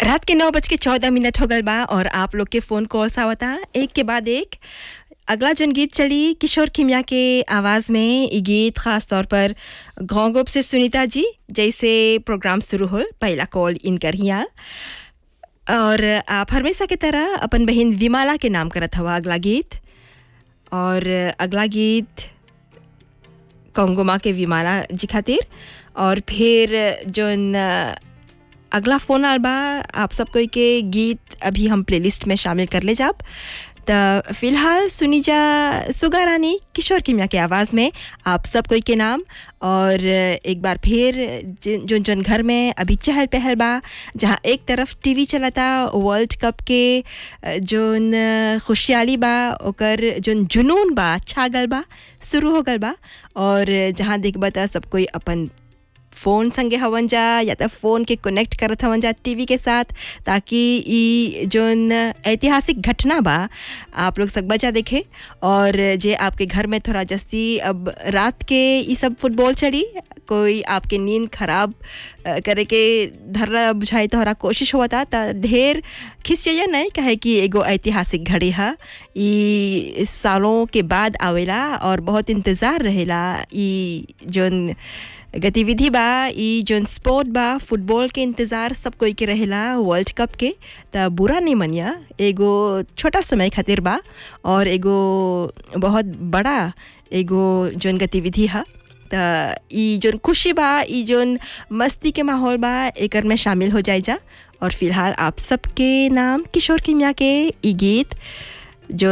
रात के नौ बज के चौदह मिनट हो गल बा और आप लोग के फ़ोन कॉल्स आवता एक के बाद एक अगला जन गीत चली किशोर खिमिया के आवाज़ में ये गीत ख़ास तौर पर घोंगोप से सुनीता जी जैसे प्रोग्राम शुरू हो पहला कॉल इन कर हिया और आप हमेशा की तरह अपन बहन विमाला के नाम करत हवा अगला गीत और अगला गीत कोंगोमा के विमाला जी खातिर और फिर जोन अगला फ़ोन आल बा आप सब कोई के गीत अभी हम प्लेलिस्ट में शामिल कर ले जाब तो फिलहाल सुनी जा सुगा रानी किशोर किमिया के आवाज़ में आप सब कोई के नाम और एक बार फिर जो जोन घर में अभी चहल पहल बा जहाँ एक तरफ टीवी चलता वर्ल्ड कप के जोन खुशहाली बा ओकर जोन जुनून बा छागल बा शुरू हो गल बा और जहाँ देखबा त सब कोई अपन फ़ोन संगे हवन जा या तो फ़ोन के कनेक्ट करत हवन जा टीवी के साथ ताकि ई जोन ऐतिहासिक घटना बा आप लोग सब बचा देखे और जे आपके घर में थोड़ा जस्ती अब रात के ये सब फुटबॉल चली कोई आपके नींद खराब करे के धरला बुझाई तोहरा कोशिश हुआ था त ढेर खिस चाहिए नहीं कहे कि एगो ऐतिहासिक घड़ी है ई सालों के बाद आवेला और बहुत इंतज़ार रहेला ई जोन गतिविधि बा ई जोन स्पोर्ट बा फुटबॉल के इंतज़ार सब कोई के रहेला वर्ल्ड कप के त बुरा नहीं मनिया एगो छोटा समय खातिर बा और एगो बहुत बड़ा एगो जोन गतिविधि है त ई जोन खुशी बा ई जोन मस्ती के माहौल बा एकर में शामिल हो जाए जा और फिलहाल आप सबके नाम किशोर किमिया के ई गीत